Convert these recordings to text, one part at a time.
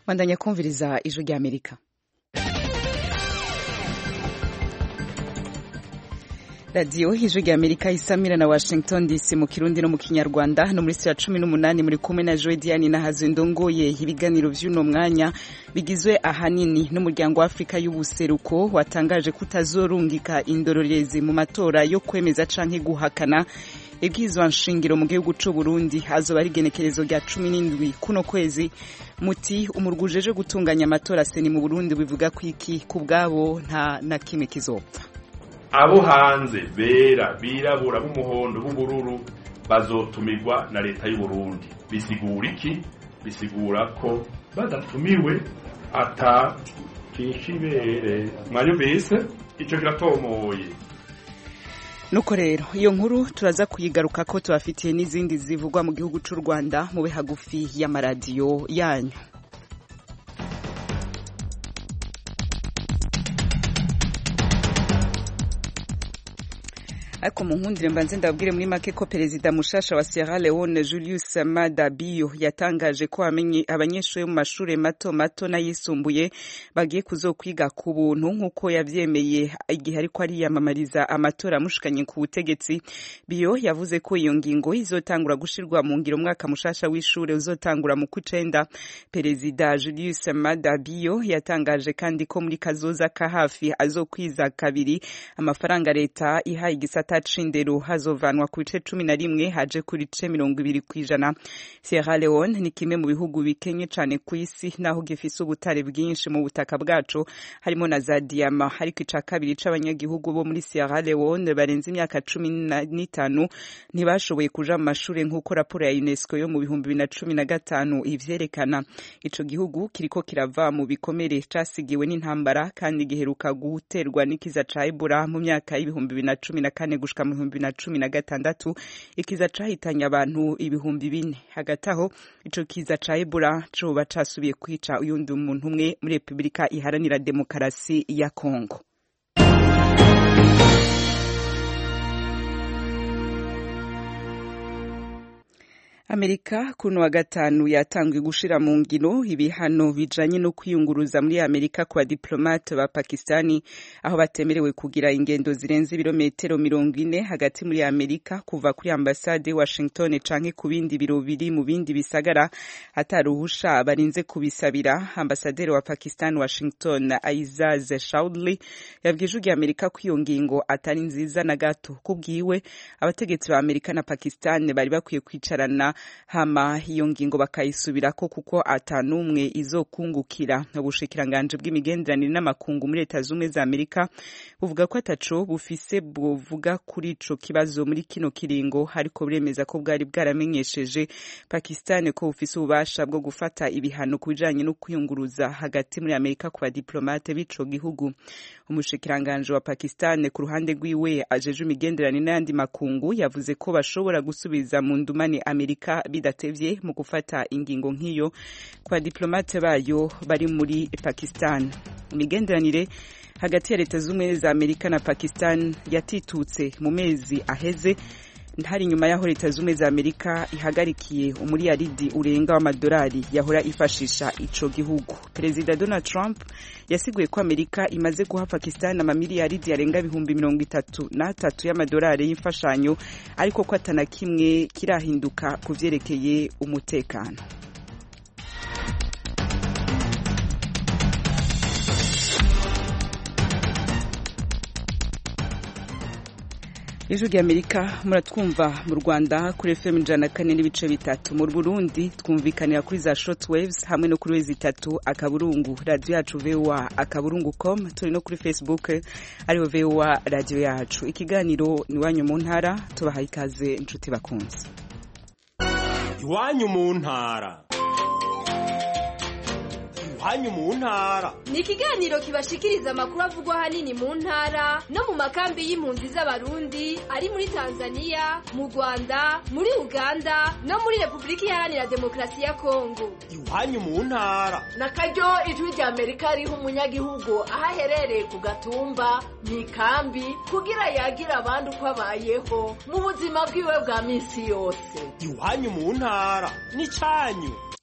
bandanya kumviriza ijwi rya amerika radiyo ijwi rya amerika isamira na washington dc mu kirundi no mu kinyarwanda hano muri sitira cumi n'umunani muri kumwe na joe diane na hazindongoye ibiganiro vy'uno mwanya bigizwe ahanini n'umuryango wa afurika y'ubuseruko watangaje ko utazorungika indorerezi mu matora yo kwemeza canke guhakana ibwirizwa nshingiro mu gihugu c'u Burundi hazoba ari igenekerezo rya cumi n'indwi kuno kwezi muti umurwi ujeje gutunganya amatora seni mu Burundi bivuga ko iki ku bwabo nta na kimwe kizopfa abo hanze bera birabura b'umuhondo b'ubururu bazotumirwa na leta y'u Burundi bisigura iki bisigura ko badatumiwe ata kishibere mwanyumvise ico kiratomoye nuko rero iyo nkuru turaza kuyigaruka ko tubafitiye n'izindi zivugwa mu gihugu c'u Rwanda mube hagufi y'amaradiyo yanyu ariko mu nkundire mbanze ndabwire muri make ko perezida mushasha wa Sierra Leone Julius Maada Bio yatangaje ko abanyeshuri mu mashuri mato mato n'ayisumbuye bagiye kuzokwiga ku buntu nk'uko yavyemeye igihe ariko ariyamamariza amatora amushikanye ku butegetsi Bio yavuze ko iyo ngingo izotangura gushirwa mu ngiro umwaka mushasha w'ishure uzotangura mu kwicenda perezida Julius Maada Bio yatangaje kandi ko muri kazoza ka hafi azokwiza kabiri amafaranga leta ihaye igisata c'indero hazovanwa ku bice cumi na rimwe haje ku bice mirongo ibiri kw'ijana Sierra Leone ni kimwe mu bihugu bikenye cane ku isi naho gifise ubutare bwinshi mu butaka bwaco harimo na za diyama ariko ica kabiri c'abanyagihugu bo muri Sierra Leone barenze imyaka cumi n'itanu ntibashoboye kuja mu mashure nk'uko raporo ya UNESCO yo mu bihumbi bibiri na cumi na gatanu ivyerekana ico gihugu kiriko kirava mu bikomere casigiwe n'intambara kandi giheruka guterwa n'ikiza ca Ebola mu myaka y'ibihumbi bibiri na cumi na kane gushika mu bihumbi na cumi na gatandatu ikiza cahitanye abantu ibihumbi bine hagati aho ico kiza ca Ebola coba casubiye kwica uyundi muntu umwe muri Repubulika iharanira demokarasi ya Kongo Amerika kuno wa gatanu yatanzwe gushira mu ngiro ibihano bijanye no kwiyunguruza muri Amerika ku badiplomate ba Pakistani aho batemerewe kugira ingendo zirenze ibirometero mirongo ine hagati muri Amerika kuva kuri ambasade Washington canke ku bindi biro biri mu bindi bisagara ataruhusha barinze kubisabira ambasaderi wa Pakistan Washington Aizaz Shaudli yabwije ugiye Amerika ko iyo ngingo atari nziza na gato kubwiwe abategetsi ba Amerika na Pakistan bari bakwiye kwicarana hama iyo ngingo bakayisubirako kuko atanumwe izokungukira ubushikiranganje bw'imigenderanire n'amakungu muri leta zumwe za Amerika buvuga ko ataco bufise buvuga kuri ico kibazo muri kino kiringo ariko buremeza ko bwari bwaramenyesheje Pakistan ko bufise ububasha bwo gufata ibihano ku bijanye no kwiyunguruza hagati muri Amerika ku badiplomate b'ico gihugu umushikiranganje wa Pakistan ku ruhande rwiwe ajeje imigenderanire n'ayandi makungu yavuze ko bashobora gusubiza mu ndumane Amerika bidatevye mu gufata ingingo nk'iyo ku badiplomate bayo bari muri Pakistan imigenderanire hagati ya leta z'ubumwe za Amerika na Pakistan yatitutse mu mezi aheze hari nyuma y'aho leta z'ubumwe za Amerika ihagarikiye umuriyaridi urenga w'amadolari yahora ifashisha ico gihugu perezida Donald Trump yasiguye ko Amerika imaze guha Pakistan amamiliyaridi yarenga ibihumbi mirongo itatu n'atatu y'amadolari y'imfashanyo ariko ko atana kimwe kirahinduka ku vyerekeye umutekano ijwi rya amerika muratwumva mu rwanda kuri fm ijana kane n'ibice bitatu mu burundi twumvikanira kuri za short waves hamwe no kuri wezi itatu akaburungu radiyo yacu voa akaburungu com turi no kuri facebook ariho voa radiyo yacu ikiganiro ni iwanyu mu ntara tubahaye ikaze inshuti bakunze iwanyu mu ntara iwanyu mu ntara ni ikiganiro kibashikiriza amakuru avugwa ahanini mu ntara no mu makambi y'impunzi z'abarundi ari muri tanzania mu rwanda muri uganda no muri repubulika iharanira demokarasi ya kongo iwanyu mu ntara na karyo ijwi rya amerika riha umunyagihugu aho aherereye ku gatumba mu ikambi kugira yagira abandi uko abayeho mu buzima bwiwe bwa minsi yose iwanyu mu ntara ni cyanyu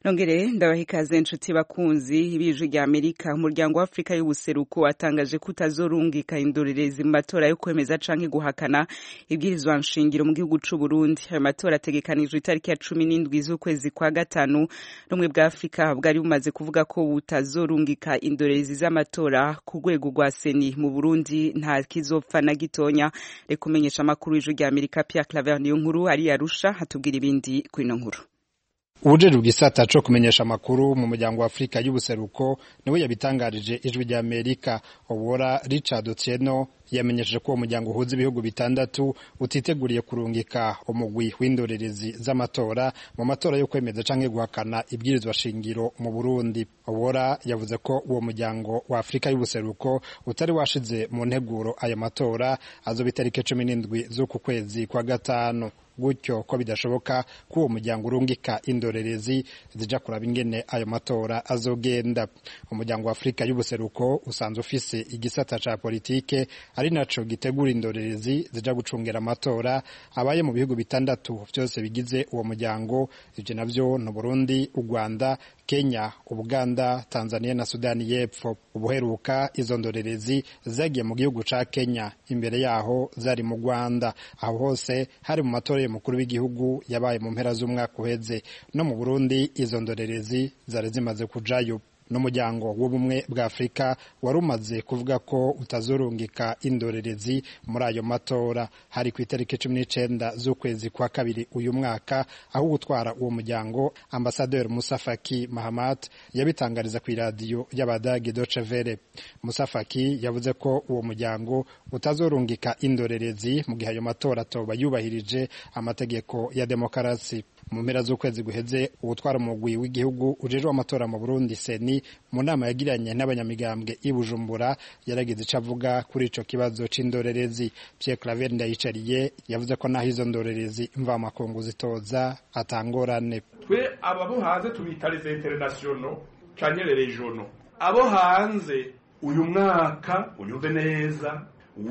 nongere ndabaha ikaze inshuti bakunzi ibijwi rya amerika umuryango wa afurika y'ubuseruko watangaje ko utazorungika indorerezi mu matora yo kwemeza canke guhakana ibwirizwa nshingiro mu gihugu c'u burundi ayo matora ategekanijwe itariki ya cumi n'indwi z'ukwezi kwa gatanu rumwe bwa afurika bwari bumaze kuvuga ko butazorungika indorerezi z'amatora ku rwego rwa seni mu burundi nta kizopfa na gitonya reka umenyesha amakuru y'ijwi rya amerika pierre claver niyo nkuru ari yarusha hatubwira ibindi kuri ino nkuru ubujejwe bw'isata co kumenyesha amakuru mu muryango wa afurika y'ubuseruko niwe yabitangarije ijwi rya amerika obora richard otieno yamenyesheje ko uwo muryango uhuza ibihugu bitandatu utiteguriye kurungika umugwi w'indorerezi z'amatora mu matora yo kwemeza canke guhakana ibwirizwa shingiro mu burundi obora yavuze ko uwo muryango wa afurika y'ubuseruko utari washize mu nteguro ayo matora azoba itariki cumi n'indwi z'uku kwezi kwa gatanu gutyo ko bidashoboka ko uwo muryango urungika indorerezi zija kuraba ingene ayo matora azogenda umuryango wa afurika y'ubuseruko usanzwe ufise igisata ca politike ari naco gitegura indorerezi zija gucungera amatora abaye mu bihugu bitandatu vyose bigize uwo muryango ivyo navyo ni Burundi u Rwanda Kenya Ubuganda Tanzania na Sudani y'Epfo ubuheruka izo ndorerezi zagiye mu gihugu ca Kenya imbere yaho zari mu Rwanda aho hose hari mu matora y'umukuru w'igihugu yabaye mu mpera z'umwaka uheze no mu Burundi izo ndorerezi zari zimaze kujayo n'umuryango w'ubumwe bwa afurika wari umaze kuvuga ko utazorungika indorerezi muri ayo matora hari ku itariki cumi n'icenda z'ukwezi kwa kabiri uyu mwaka aho gutwara uwo muryango ambasaderi musa faki mahamat yabitangariza ku iradiyo y'abadagi doce vere musa faki yavuze ko uwo muryango utazorungika indorerezi mu gihe ayo matora atoba yubahirije amategeko ya demokarasi mu mpera z'ukwezi guheze uwutwara umugwi w'igihugu ujejwe amatora mu Burundi seni mu nama yagiranye n'abanyamigambwe i Bujumbura yaragize ico avuga kuri ico kibazo c'indorerezi Pierre Claver Ndayicariye yavuze ko naho izo ndorerezi mva makungu zitoza atangorane twe ababo hanze tubita les internationaux canke les régionaux abo hanze uyu mwaka unyumve neza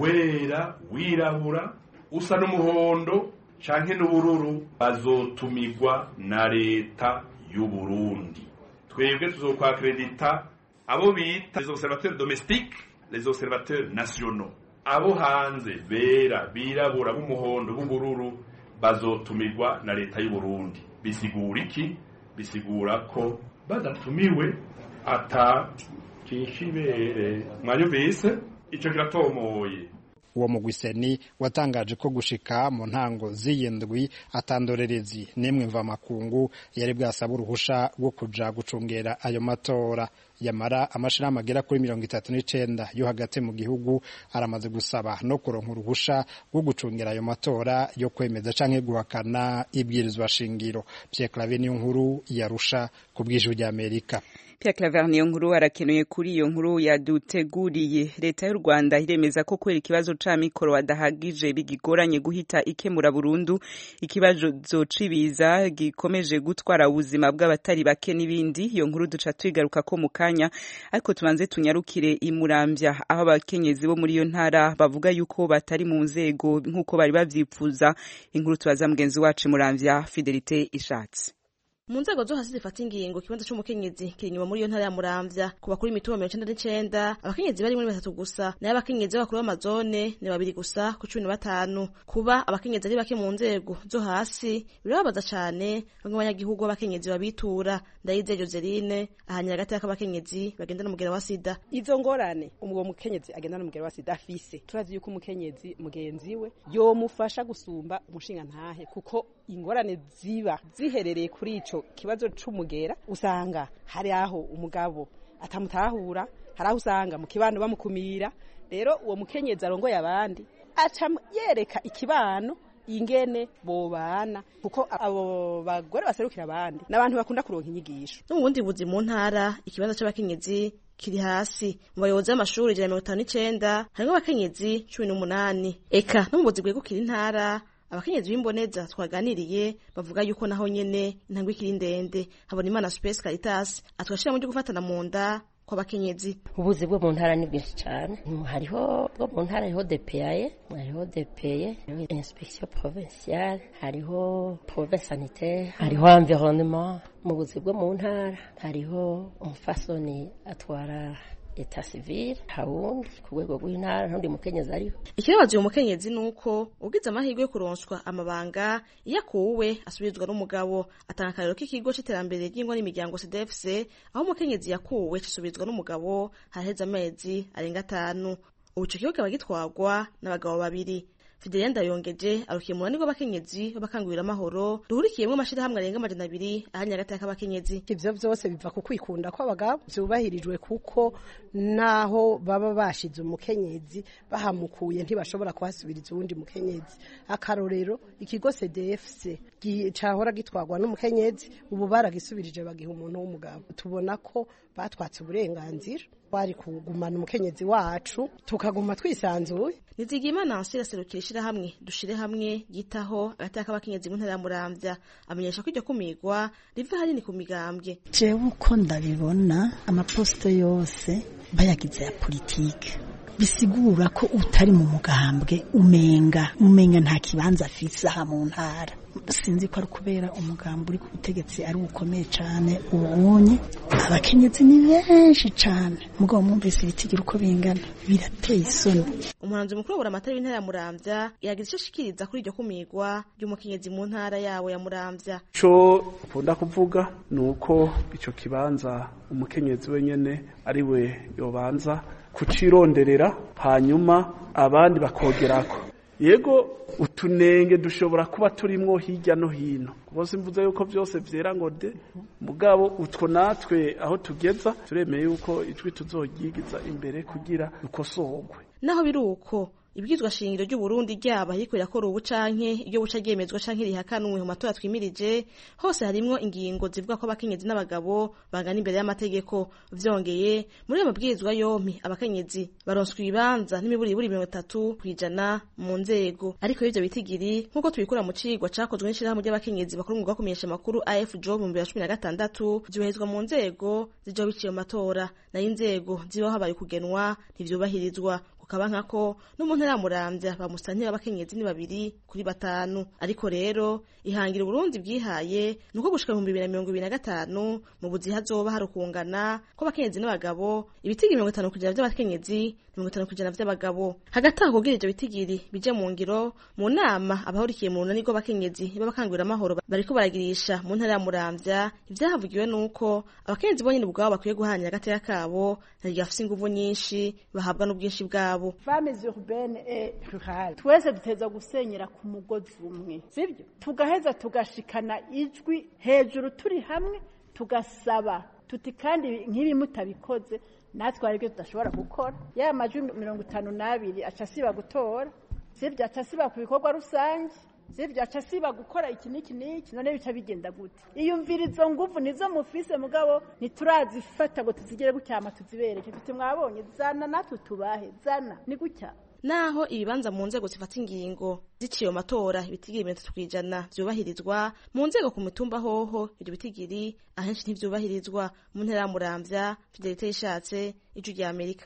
wera wirabura usa n'umuhondo canke n'ubururu bazotumirwa na leta y'u Burundi twebwe tuzokwakredita abo bita les observateurs domestiques les observateurs nationaux abo hanze bera birabura b'umuhondo b'ubururu bazotumirwa na leta y'u Burundi bisigura iki bisigura ko badatumiwe ata kinshibere mwanyumvise ico kiratomoye uwo mugwiseni watangaje ko gushika mu ntango z'iyindwi atandorerezi n'imwe mva makungu yari bwasaba uruhusha rwo kuja gucungera ayo matora yamara amashirahamwe agera kuri mirongo itatu n'icenda yo hagati mu gihugu aramaze gusaba no kuronka uruhusha rwo gucungera ayo matora yo kwemeza canke guhakana ibwirizwa shingiro Pierre Claver niyo nkuru yarusha ku bw'ijwi ry'Amerika Pierre Claver niyo nkuru arakenuye kuri iyo nkuru yaduteguriye leta y'u Rwanda iremeza ko kubera ikibazo ca mikoro adahagije bigigoranye guhita ikemura burundu ikibazo cibiza gikomeje gutwara ubuzima bw'abatari bake n'ibindi iyo nkuru duca twigaruka ko mu kanya ariko tubanze tunyarukire imurambya aho abakenyezi bo muri iyo ntara bavuga yuko batari mu nzego nk'uko bari bavyifuza inkuru tubaza mugenzi wacu imurambya Fidelite Ishatse mu nzego zo hasi zifata ingingo ikibanza c'umukenyezi kiri inyuma muri iyo ntara ya muramvya ku bakuru imitumba mirongo icenda n'icenda abakenyezi bari muri batatu gusa nayo abakenyezi b'abakuru b'amazone ni babiri gusa ku cumi na batanu kuba abakenyezi ari bake mu nzego zo hasi birababaza cane bamwe abanyagihugu b'abakenyezi babitura ndayizeye joseline ahanyira hagati y'akabakenyezi bagendana umugera wa sida izo ngorane uwo mukenyezi agendana umugera wa sida afise turazi yuko umukenyezi mugenzi we yomufasha gusumba umushinga ntahe kuko ingorane ziba ziherereye kuri ico kibazo c'umugera usanga hari aho umugabo atamutahura hari aho usanga mu kibano bamukumira rero uwo mukenyezi arongoye abandi aca yereka ikibano ingene bobana kuko abo bagore baserukira abandi n'abantu bakunda kuronka inyigisho no mu bundi buzi mu ntara ikibazo c'abakenyezi kiri hasi mu bayobozi b'amashuri ijana mirongo itanu n'icenda harimwo abakenyezi cumi n'umunani eka no mu buzi bwegukira intara abakenyezi b'imboneza twaganiriye bavuga yuko naho nyene intambwe ikiri ndende habona imana space caritas atwashira mu ryo gufatana mu nda kw'abakenyezi ubuzi bwo mu ntara ni bwinshi cyane hariho bwo mu ntara hariho depeyaye hariho depeye hariho inspection provinciale hariho province sanitaire hariho environnement mu buzi bwo mu ntara hariho umufasoni atwara eta civile hawundi ku rwego rw'intara ntundi mukenyezi ariho ikibabaza uyu mukenyezi ni uko ugize amahirwe yo kuronswa amabanga iyo akuwe asubirizwa n'umugabo atanga akarero k'ikigo c'iterambere ry'ingo n'imiryango cdfc aho umukenyezi yakuwe cisubizwa n'umugabo haraheze amezi arenga atanu ubu ico kigo kikaba gitwarwa n'abagabo babiri Fidelia Ndayongeje arukiye mu runani rw'abakenyezi b'abakangurira amahoro ruhurikiyemwo amashirahamwe arenga amajana abiri ahanye hagati y'abakenyezi ivyo vyose biva ku kwikunda kw'abagabo vyubahirijwe kuko naho baba bashize umukenyezi bahamukuye ntibashobora kuhasubiriza uwundi mukenyezi akarorero ikigo CDFC cahora gitwarwa n'umukenyezi ubu baragisubirije bagiha umuntu w'umugabo tubona ko batwatse uburenganzira twari kugumana umukenyezi wacu tukaguma twisanzuye nizigimana ansira serukira ishirahamwe dushire hamwe yitaho agateka k'abakenyezi mu ntara ya muramvya amenyesha ko iryo kumigwa riva hanini ku migambwe jewe uko ndabibona amaposito yose bayagize ya politike bisigura ko utari mu mugambwe umenga umenga nta kibanza afise aha mu ntara sinzi ko ari kubera umugambi uri ku butegetsi ari ukomeye cyane ubonye abakenyezi ni benshi cyane mugabo mwumvise ibitigira uko bingana birateye isoni umuhanzi mukuru wa amatara w'intara ya muramvya yagize icyo ashikiriza kuri iryo kumigwa ry'umukenyezi mu ntara yawe ya muramvya co ukunda kuvuga ni uko ico kibanza umukenyezi wenyene ari we yobanza kucironderera hanyuma abandi bakogerako yego utunenge dushobora kuba turimwo hirya no hino bose mvuze yuko byose vyera ngo de mugabo utwo natwe aho tugeza turemeye yuko ijwi tuzoryigiza imbere kugira dukosorwe naho biri uko ibwizwa shingiro ry'uburundi ryaba ariko rirakora ubu canke iyo buca ryemezwa canke rihakanwe mu matora twimirije hose harimwo ingingo zivuga ko abakenyezi n'abagabo bangana imbere y'amategeko vyongeye muri ayo mabwirizwa yompi abakenyezi baronswa ibibanza n'imiburiburi mirongo itatu kw'ijana mu nzego ariko ivyo bitigiri nk'uko tubikura mu cigwa cakozwe n'ishirahamwe ry'abakenyezi bakora umwuga wo kumenyesha amakuru afjo mu bibiri na cumi na gatandatu vyoherezwa mu nzego zijaho biciye mu matora nayo inzego zibaho habaye kugenwa ntivyubahirizwa kukaba nkako no mu ntara ya muramvya bamusantira abakenyezi ni babiri kuri batanu ariko rero ihangira uburundi bwihaye nuko gushika mu bibiri na mirongo ibiri na gatanu mu buzi hazoba hari ukungana kw'abakenyezi n'abagabo ibitigiri mirongo itanu kujana vy'abakenyezi mirongo itanu kujana vy'abagabo hagati aho kugira ivyo bitigiri bije mu ngiro mu nama abahurikiye mu runani rw'abakenyezi b'abakangurira amahoro bariko baragirisha mu ntara ya muramvya ivyahavugiwe nuko abakenyezi bonyene ubwabo bakwiye guhanya agateka kabo ntiryafise inguvu nyinshi bahabwa n'ubwinshi bwabo femmes urbaine et rurale twese duteza gusenyera ku mugozi umwe sibyo tugaheza tugashikana ijwi hejuru turi hamwe tugasaba tuti kandi nk'ibi mutabikoze natwe hari ibyo tudashobora gukora yaya majwi mirongo itanu n'abiri aca asiba gutora sibyo aca asiba ku bikorwa rusange sibyo aca asiba gukora iki n'iki n'iki none bica bigenda gute iyumvira izo nguvu nizo mufise mugabo ntiturazifata ngo tuzigere gucyama tuzibereke tuti mwabonye zana natwe tubahe zana ni gutya naho ibibanza mu nzego zifata ingingo ziciye mu matora ibitigiri mirongo itatu kw'ijana vyubahirizwa mu nzego ku mitumba hoho ivyo bitigiri ahenshi ntivyubahirizwa mu ntara ya muramvya fidelite yishatse ijwi rya amerika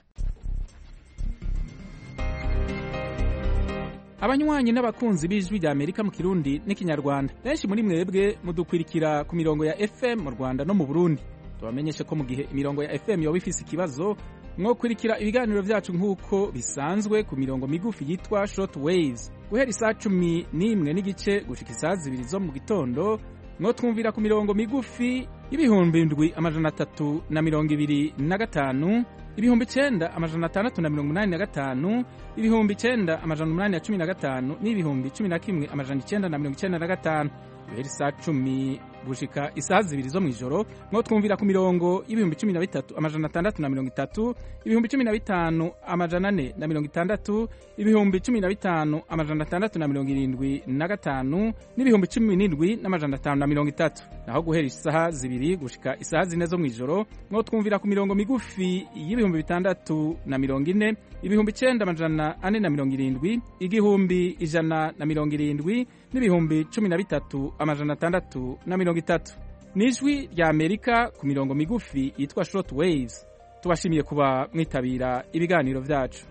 abanywanyi n'abakunzi b'ijwi rya amerika mu kirundi n'ikinyarwanda benshi muri mwebwe mudukwirikira ku mirongo ya fm mu rwanda no mu burundi tubamenyeshe ko mu gihe imirongo ya fm yoba ifise ikibazo mwokurikira ibiganiro vyacu nk'uko bisanzwe ku mirongo migufi yitwa short waves guhera isaa cumi n'imwe n'igice gushika isaa zibiri zo mu gitondo mwotwumvira ku mirongo migufi y'ibihumbi indwi amajana atatu na mirongo ibiri na gatanu ibihumbi icenda amajana atandatu na mirongo umunani na gatanu ibihumbi icenda amajana umunani na cumi na gatanu n'ibihumbi cumi na kimwe amajana icenda na mirongo icenda na gatanu guhera isaa cumi gushika isaha zibiri zo mw'ijoro mwo twumvira ku mirongo y'ibihumbi cumi na bitatu amajana atandatu na mirongo itatu ibihumbi cumi na bitanu amajana ane na mirongo itandatu ibihumbi cumi na bitanu amajana atandatu na mirongo irindwi na gatanu n'ibihumbi cumi n'indwi n'amajana atanu na mirongo itatu naho guhera isaha zibiri gushika isaha zine zo mw'ijoro mwo twumvira ku mirongo migufi y'ibihumbi bitandatu na mirongo ine ibihumbi icenda amajana ane na mirongo irindwi igihumbi ijana na mirongo irindwi n'ibihumbi cumi na bitatu amajana atandatu na mirongo itatu ni ijwi rya amerika ku mirongo migufi yitwa short waves tubashimiye kuba mwitabira ibiganiro byacu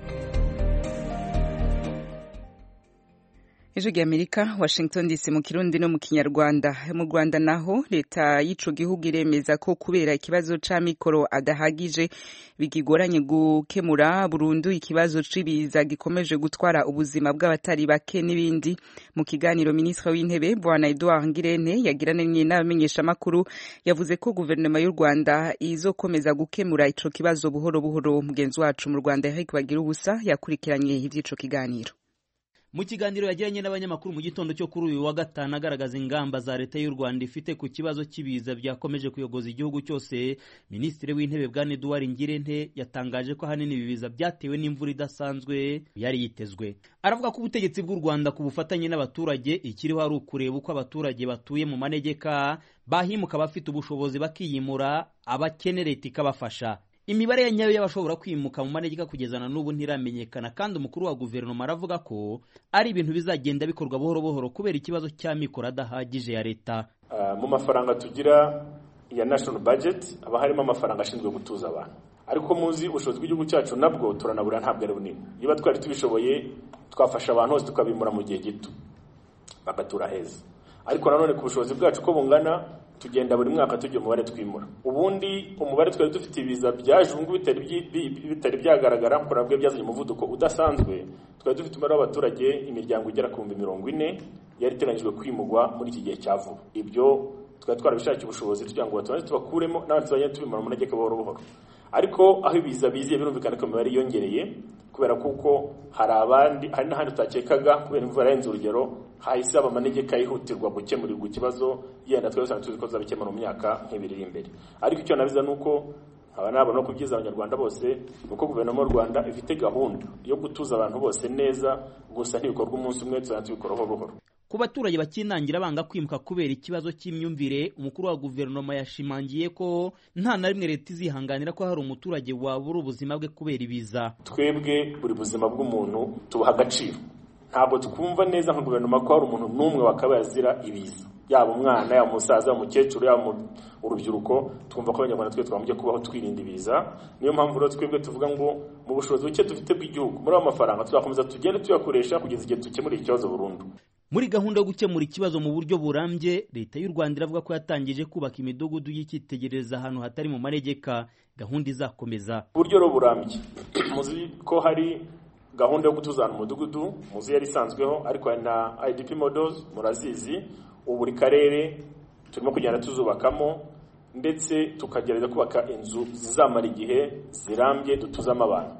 ijwi ry'amerika washington dc mu kirundi no mu kinyarwanda mu rwanda naho leta y'ico gihugu iremeza ko kubera ikibazo c'amikoro adahagije bigigoranye gukemura burundu ikibazo c'ibiza gikomeje gutwara ubuzima bw'abatari bake n'ibindi mu kiganiro minisitiri w'intebe bwana edouard ngirente yagiranye n'abamenyeshamakuru yavuze ko guverinoma y'u rwanda izokomeza gukemura ico kibazo buhoro buhoro mugenzi wacu mu rwanda eric bagira ubusa yakurikiranye ivy'ico kiganiro mu kiganiro yagiranye n'abanyamakuru mu gitondo cyo kuri uyu wa gatanu agaragaza ingamba za leta y'u rwanda ifite ku kibazo cy'ibiza byakomeje kuyogoza igihugu cyose minisitiri w'intebe bwana eduard ngirente yatangaje ko ahanini ibi biza byatewe n'imvura idasanzwe yari yitezwe aravuga ko ubutegetsi bw'u rwanda ku bufatanye n'abaturage ikiriho ari ukureba uko abaturage batuye mu manegeka bahimuka abafite ubushobozi bakiyimura abakene leta ikabafasha imibare ya nyayo y'abashobora kwimuka mu manegeka kugeza na n'ubu ntiramenyekana kandi umukuru wa guverinoma aravuga ko ari ibintu bizagenda bikorwa buhoro buhoro kubera ikibazo cy'amikoro adahagije ya leta uh, mu mafaranga tugira ya national budget haba harimo amafaranga ashinzwe gutuza abantu ariko muzi ubushobozi bw'igihugu cyacu nabwo turanabura ntabwo ari bunini niba twari tubishoboye twafasha abantu bose tukabimura mu gihe gito bagatura heza ariko nanone ku bushobozi bwacu uko bungana tugenda buri mwaka tugira umubare twimura ubundi umubare twari dufite ibiza byaje ubu ngubu bitari byagaragara kuko nabwo byazanye umuvuduko udasanzwe twari dufite umubare w'abaturage imiryango igera ku bihumbi mirongo ine yari iteganyijwe kwimurwa muri iki gihe cya vuba ibyo twari twarabishakiye ubushobozi kugira ngo batubanze tubakuremo n'abandi tuzajya tubimura mu manegeka buhoro buhoro ariko aho ibiza biziye birumvikana ko imibare yiyongereye kubera kuko hari abandi hari n'ahandi utakekaga kubera imvura yarenze urugero hahise haba amanegeka yihutirwa gukemurirwa ikibazo yenda twari dusanzwe tuzi ko tuzabikemura mu myaka nk'ibiri iri imbere ariko icyo nabiza ni uko aba nabona ko kubyiza abanyarwanda bose ni uko guverinoma y'u rwanda ifite gahunda yo gutuza abantu bose neza gusa ntibikorwa umunsi umwe tuzajya tubikora buhoro buhoro ku baturage bakinangira banga kwimuka kubera ikibazo cy'imyumvire umukuru wa guverinoma yashimangiye ko nta na rimwe leta izihanganira ko hari umuturage wabura ubuzima bwe kubera ibiza twebwe buri buzima bw'umuntu tubuha agaciro ntabwo twumva neza nka guverinoma ko hari umuntu n'umwe wakabaye azira ibiza yaba umwana yaba umusaza yaba umukecuru yaba urubyiruko twumva ko abanyarwanda twe twagombye kubaho twirinda ibiza niyo mpamvu rero twebwe tuvuga ngo mu bushobozi buke dufite bw'igihugu muri ayo mafaranga tuzakomeza tugende tuyakoresha kugeza igihe dukemura ikibazo burundu muri gahunda yo gukemura ikibazo mu buryo burambye leta y'u rwanda iravuga ko yatangije kubaka imidugudu y'icyitegererezo ahantu hatari mu manegeka gahunda izakomeza uburyo rero burambye muzi ko hari gahunda yo gutuzana umudugudu muzi yari isanzweho ariko hari na idp models murazizi ubu buri karere turimo kugenda tuzubakamo ndetse tukagerageza kubaka inzu zizamara igihe zirambye dutuzamo abantu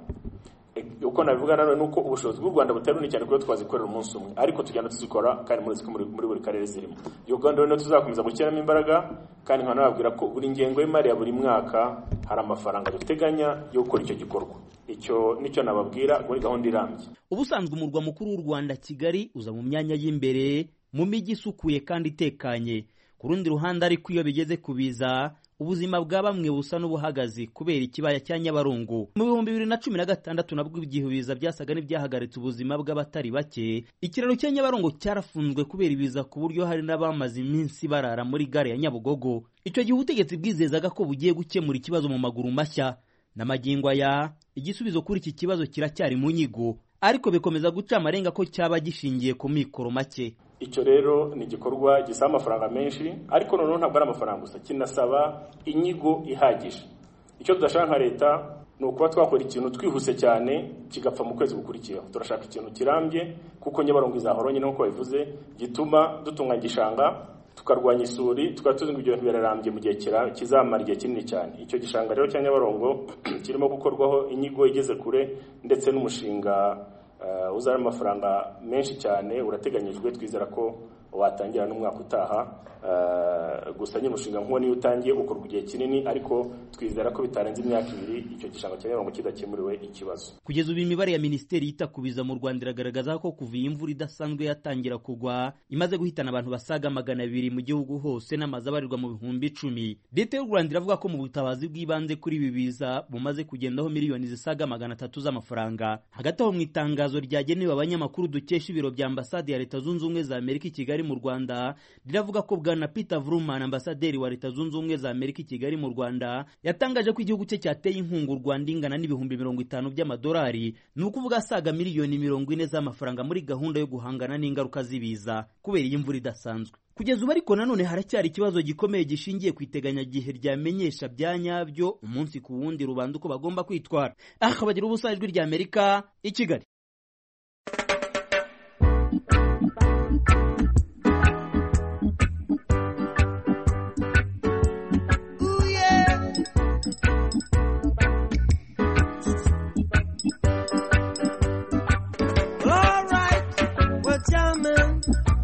uko nabivuga nanone nuko ubushobozi bw'u Rwanda butari bunini cyane kuko twazikorera umunsi umwe ariko tugenda tuzikora kandi muri muri, muri buri karere zirimo iyo gahunda rero tuzakomeza gushyiramo imbaraga kandi nkaba nababwira ko buri ngengo y'imari ya buri mwaka hari amafaranga duteganya yo gukora icyo gikorwa icyo nicyo nababwira muri gahunda irambye ubusanzwe umurwa mukuru w'u Rwanda Kigali uza mu myanya y'imbere mu mijyi isukuye kandi itekanye ku rundi ruhande ariko iyo bigeze kubiza ubuzima bwa bamwe busa n'ubuhagazi kubera ikibaya cya nyabarongo mu bihumbi bibiri na cumi na gatandatu nabwo igihe ibiza byasaga n'ibyahagaritse ubuzima bw'abatari bake ikiraro cya nyabarongo cyarafunzwe kubera ibiza ku buryo hari n'abamaze iminsi barara muri gare ya nyabugogo icyo gihe ubutegetsi bwizezaga ko bugiye gukemura ikibazo mu maguru mashya n'amagingo aya igisubizo kuri iki kibazo kiracyari mu nyigo ariko bikomeza guca amarenga ko cyaba gishingiye ku mikoro make icyo rero ni igikorwa gisaba amafaranga menshi ariko noneho ntabwo ari amafaranga gusa kinasaba inyigo ihagije icyo tudashaka nka leta ni ukuba twakora ikintu twihuse cyane kigapfa mu kwezi gukurikiyeho turashaka ikintu kirambye kuko nyabarongo izahora nyine nk'uko babivuze gituma dutunganya igishanga tukarwanya isuri tukaba tuzi ngo ibyo bintu birarambye mu gihe kizamara igihe kinini cyane icyo gishanga rero cya nyabarongo kirimo gukorwaho inyigo igeze kure ndetse n'umushinga uzana amafaranga menshi cyane urateganyijwe twizera ko watangira n'umwaka utaha gusa nyine umushinga nk'uwo niyo utangiye ukorwa igihe kinini ariko twizera ko bitarenze imyaka ibiri icyo gishanga cya nyabarongo kidakemuriwe ikibazo kugeza ubu imibare ya minisiteri yita ku biza mu rwanda iragaragaza ko kuva iyi imvura idasanzwe yatangira kugwa imaze guhitana abantu basaga magana abiri mu gihugu hose n'amazu abarirwa mu bihumbi icumi leta y'u rwanda iravuga ko mu butabazi bw'ibanze kuri ibi biza bumaze kugendaho miliyoni zisaga magana atatu z'amafaranga hagati aho mu itangazo ryagenewe abanyamakuru dukesha ibiro bya ambasade ya leta zunze ubumwe za amerika i kigali mu rwanda riravuga ko bwana peter vruman ambasaderi wa leta zunze ubumwe za amerika i kigali mu rwanda yatangaje ko igihugu cye cyateye inkunga u rwanda ingana n'ibihumbi mirongo itanu by'amadolari ni ukuvuga asaga miliyoni mirongo ine z'amafaranga muri gahunda yo guhangana n'ingaruka z'ibiza kubera iyi mvura idasanzwe kugeza ubu ariko nanone haracyari ikibazo gikomeye gishingiye ku iteganyagihe ryamenyesha bya nyabyo umunsi ku wundi rubanda uko bagomba kwitwara aha bagira ubusa ijwi rya amerika i kigali All right, well, jamming.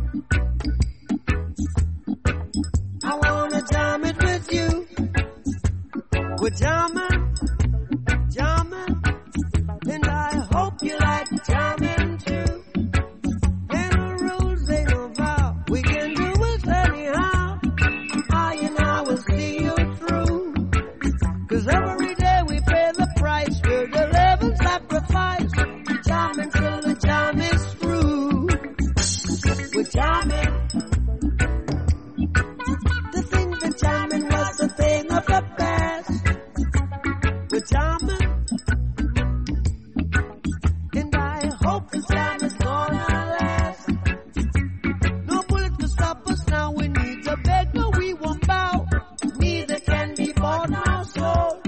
I wanna jam it with you. We're jamming, jamming, and I hope you like jamming too. Ain't no rules, ain't no vow. We can do it anyhow. I and I will see you through. Cause every day we pay the price. We're the living sacrifice. Jamming till the jam is through. We're jamming. The thing that jamming was the thing of the past. We're jamming. And I hope the jam is gonna last. No bullet to stop us now. We need to beg, no, we won't bow. Neither can be bought now, so.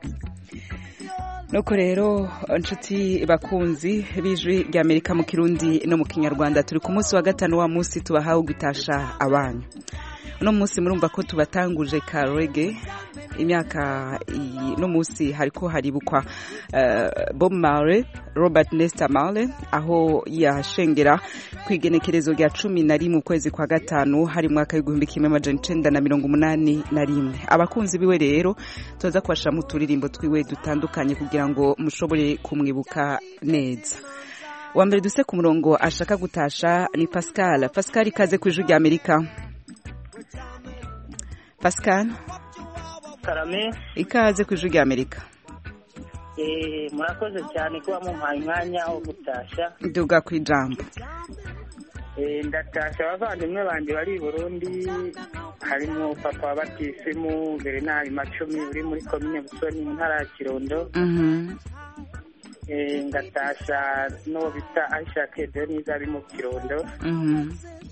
nuko rero inshuti bakunzi b'ijwi rya amerika mu kirundi no mu kinyarwanda turi ku munsi wa gatanu wa munsi tubahawe gutasha abanyu uno munsi murumva ko tubatanguje ka rege imyaka iyi- no munsi hariko haribukwa eh, bob marley robert nesta marley aho yashengera ku igenekerezo rya cumi na rimwe ukwezi kwa gatanu hari mu mwaka w'igihumbi kimwe amajana icenda na mirongo umunani na rimwe abakunzi biwe rero tuza kubashiramo uturirimbo twiwe dutandukanye kugira ngo mushobore kumwibuka neza wa mbere duse ku murongo ashaka gutasha ni pascal pascal ikaze ku ijwi rya amerika pascal karame ikaze ku ijwi rya amerika eh, murakoze cyane kuba mumpaye umwanya wo gutasha duga ku ijambo Eh, ndatasha abavandimwe banjye bari i burundi harimo papa wa batisimu berenari macumi uri muri komine busoni mu ntara ya kirundo Mhm. Eh, ngatasha n'uwo bita aisha kedeniza ari mu kirundo Mhm.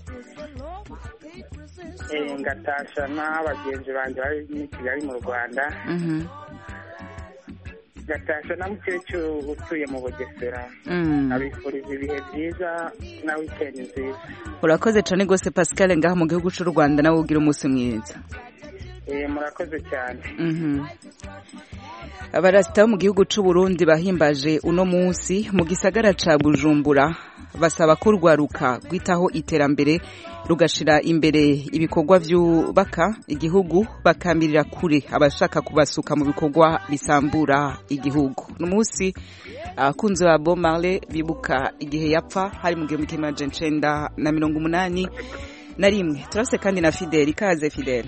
Eh, ngatasha n'abagenzi banjye bari muri kigali mu rwanda Mhm. ngatasha na mukecuru utuye mu bugesera Mm. abifuriza ibihe byiza na wikendi nziza urakoze cyane rwose pascal ngaha mu gihugu cy'u rwanda nawe ugira umunsi mwiza Eh, murakoze cyane Mhm. abarasita bo mu gihugu cy'u Burundi bahimbaje uno munsi mu gisagara ca bujumbura basaba ko urwaruka rwitaho iterambere rugashira imbere ibikorwa byubaka igihugu bakamirira kure abashaka kubasuka mu bikorwa bisambura igihugu ni umunsi abakunzi ba Bob Marley bibuka igihe yapfa hari mu gihumbi kimwe amajana icenda na mirongo umunani na rimwe turafise kandi na Fidel ikaze Fidel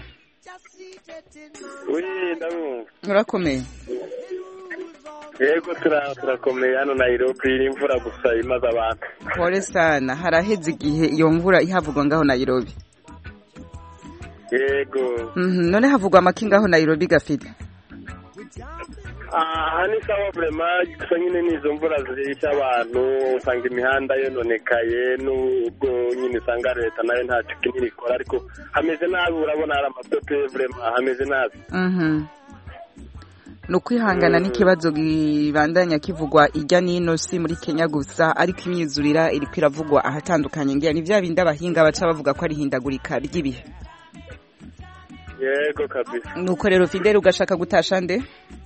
Oui, ndabumva. urakomeye Yego tura turakomeye hano Nairobi imvura gusa imaze abantu. pole sana haraheze igihe iyo mvura ihavugwa ngaho Nairobi Yego. Mhm, none havugwa amaki ngaho Nairobi gafite aha ni sawa vrema gusa nyine n'izo mvura zirisha abantu usanga imihanda yononekaye n'ubwo nyine usanga leta nayo ntacyo kinini ikora ariko hameze nabi urabona hari amatope vrema hameze nabi Mhm. ni ukwihangana n'ikibazo gibandanya kivugwa ijya n'ino si muri kenya gusa ariko imyizurira iriko iravugwa ahatandukanye ngira ni vya bindi abahinga baca bavuga ko ari ihindagurika ry'ibihe yego kabisa nuko rero fideli ugashaka gutasha nde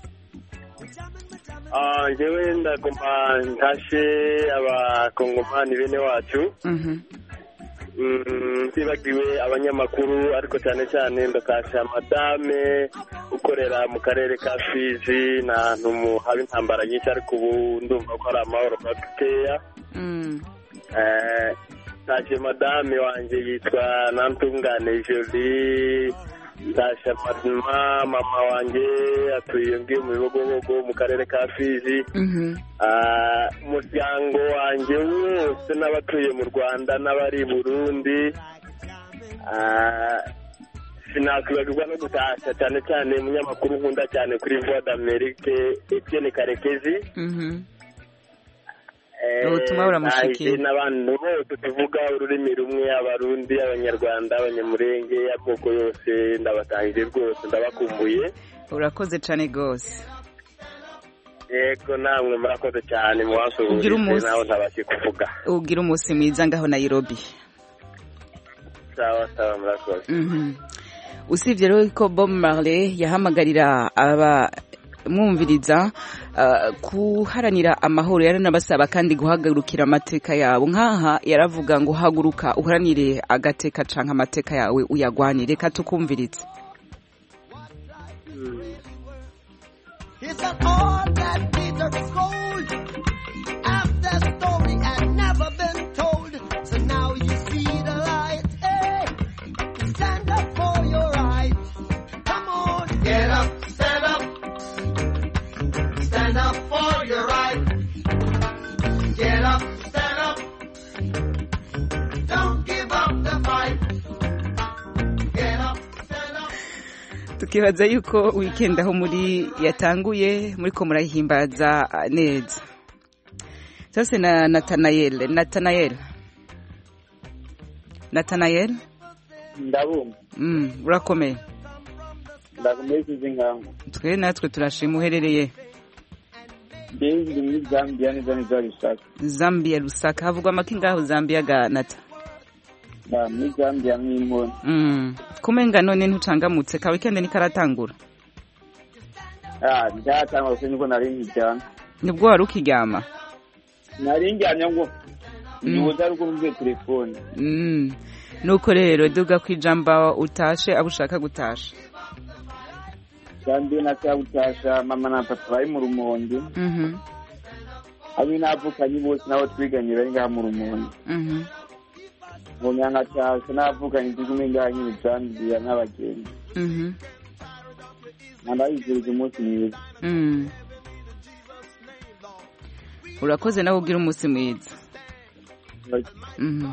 Ah, njyewe ndagomba ntashe abakongomani bene wacu Mhm. Mm, ntibagiwe abanyamakuru ariko cyane cyane ndakasha madame ukorera mu karere ka fizi ni ahantu mu- haba intambara nyinshi ariko ubu ndumva ko ari amahoro makeya Mm. Eh, ntashe madame wanjye yitwa nantungane jolie ntasha mama mama wanjye atuye ngiyo mu bibogobogo mu karere ka fizi Mhm. Ah, umuryango wanjye wose n'abatuye mu rwanda n'abari i burundi Ah, sinakwibagirwa no gutasha cyane cyane umunyamakuru nkunda cyane kuri voix d'amerique etienne karekezi Mhm. Eh, Ubutumwa buramushikira. nahise n'abantu bose tuvuga ururimi rumwe abarundi abanyarwanda abanyamurenge amoko yose ndabatahije rwose ndabakumbuye urakoze cyane rwose yego namwe murakoze cyane Ugira muwasuhurize umunsi. nawe ntabashye kuvuga ugira umunsi mwiza ngaho Nairobi sawa sawa murakoze Mhm. usibye rero ko Bob Marley yahamagarira abamwumviriza uh, kuharanira amahoro yaranabasaba kandi guhagurukira amateka yabo nk'aha yaravuga ngo haguruka uharanire agateka canke amateka yawe uyagwanire reka tukumviritse It's an all that bitter cold. After story had never been told. So now you see the light. Hey, stand up for your right. Come on, get up, stand up. Stand up for your right. Get up, stand up. Don't give up the fight. Get up. tukibaza yuko weekend aho muri yatanguye muri ko murayihimbaza uh, neza sasa na Nathanael Nathanael Nathanael ndabumva mm, urakomeye ndakomeye nkangu twe natwe turashima uherereye ndi muri zambia neza neza rusaka Zambia Lusaka havugwa amaki ngaho Zambia ga Nata na muri zambia mw'inkoni mm. kumenga none ntucangamutse ka weekend ni karatangura ah ndatanga gusa niko nari nkijyana nibwo wari ukiryama nari njyanye ngo nibuza ari kumve telefone mm. nuko rero duga kwijamba utashe abo ushaka gutasha zambia nashaka gutasha mama na papa bari mu rumonge mhm hamwe n'abavukanyi bose n'abo twiganye bari ngaha mu rumonge mhm ngo nyangatasha n'abavukanyi turi kumwe ngaha nyine zambia n'abagenzi mhm ndabifurije umunsi mwiza mm. urakoze nawe ugira umunsi mwiza mhm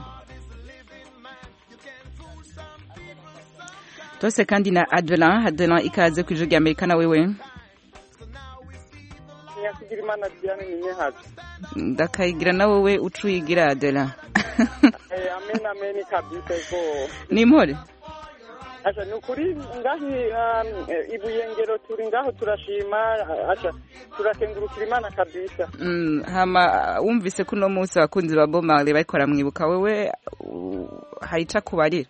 tose kandi na Adelan Adelan ikaze ku ijwi rya Amerika na wewe nyakugira imana diane ni nyehazi ndakayigira na wowe ucuyigira Adelan Eh, amen amen kabisa ko ni impore asha ni ukuri ngahi um, eh, ibuyengero turi ngaho turashima asha turakengurukira imana kabisa Mm, hama wumvise ko uno munsi abakunzi ba Bob Marley bariko baramwibuka wewe uh, hari ico akubarira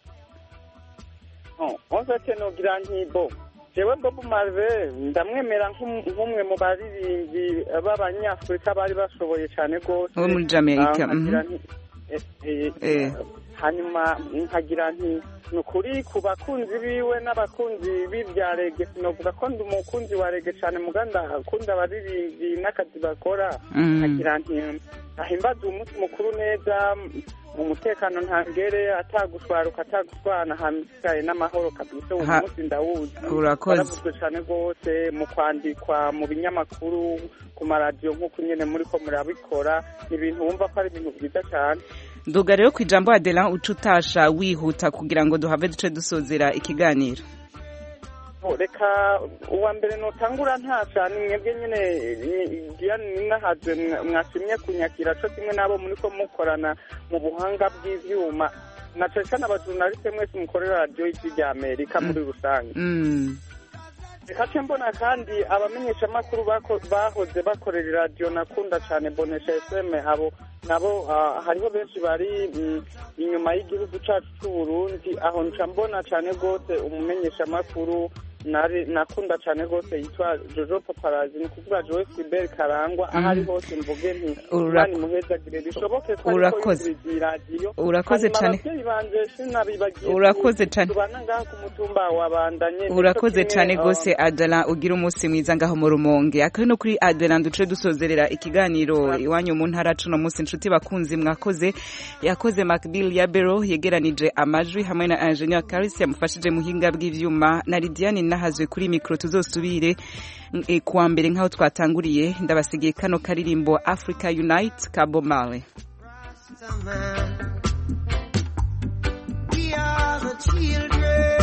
Oh, onsate nogira ntibo jewe bob marve ndamwemera nk'um- nk'umwe mu baririmbyi b'abanyafurika bari bashoboye cyane rwose Bo muri Jamaica, Ah, nkagira mhm. nti- eh, eh, Eh. hanyuma nkagira nti ni ukuri ku bakunzi biwe n'abakunzi b'ibya rege sinovuga ko ndi umukunzi wa rege cyane muganda akunda abaririmbyi n'akazi bakora Mhm. nkagira nti ahimbaza umunsi mukuru neza mu mutekano ntangere atagushwaruka ataguswana hamikaye n'amahoro kabisa uwo Ha- munsi ndawuzi Urakoze. waravuzwe cyane rwose mu kwandikwa mu binyamakuru ku maradiyo nk'uko nyine muri ko murabikora ni ibintu wumva ko ari ibintu byiza cyane nduga rero ku ijambo Adelan uca utasha wihuta kugira ngo duhave duce dusozera ikiganiro Oh, reka uwa mbere notangura ntasha ni mwebwe nyine ni- Diane ninahazwe mwa- mwashimye kunyakira co kimwe n'abo muri ko mukorana mu buhanga bw'ivyuma na cane cane abajurnaliste mwese mukorera radiyo y'ijwi rya amerika muri rusange mm. reka ce mbona kandi abamenyeshamakuru bako- bahoze bakorera iradiyo nakunda cane bonesha fm abo nabo ah, hariho benshi bari mm, inyuma y'igihugu cacu c'uburundi aho nca mbona cane rwose umumenyeshamakuru nari nakunda cane rwose yitwa jojo paparazi ni ukuvuga joe sibel karangwa aho ari Mhm. hose mvuge nti Ura- imana imuhezagire bishoboke ko ariko Urakoze. yumviriza iyi radiyo Urakoze Hanyuma cane. abavyeyi banje sinabibagiye Urakoze cane. tubana ngaha ku mutumba wa bandanye urakoze cyane rwose Adelan ugira umunsi mwiza ngaho mu rumonge akari no kuri Adelan duce dusozerera ikiganiro iwanyu mu ntara cuno munsi inshuti bakunzi mwakoze yakoze Macbill ya Bero yegeranije amajwi hamwe na Engineer Karis yamufashije muhinga bw'ivyuma na Lidiane nahazwe kuri micro tuzosubire eh, kuwa mbere nkaho twatanguriye ndabasigiye kano karirimbo Africa Unite ka Bob Marley We are the our children.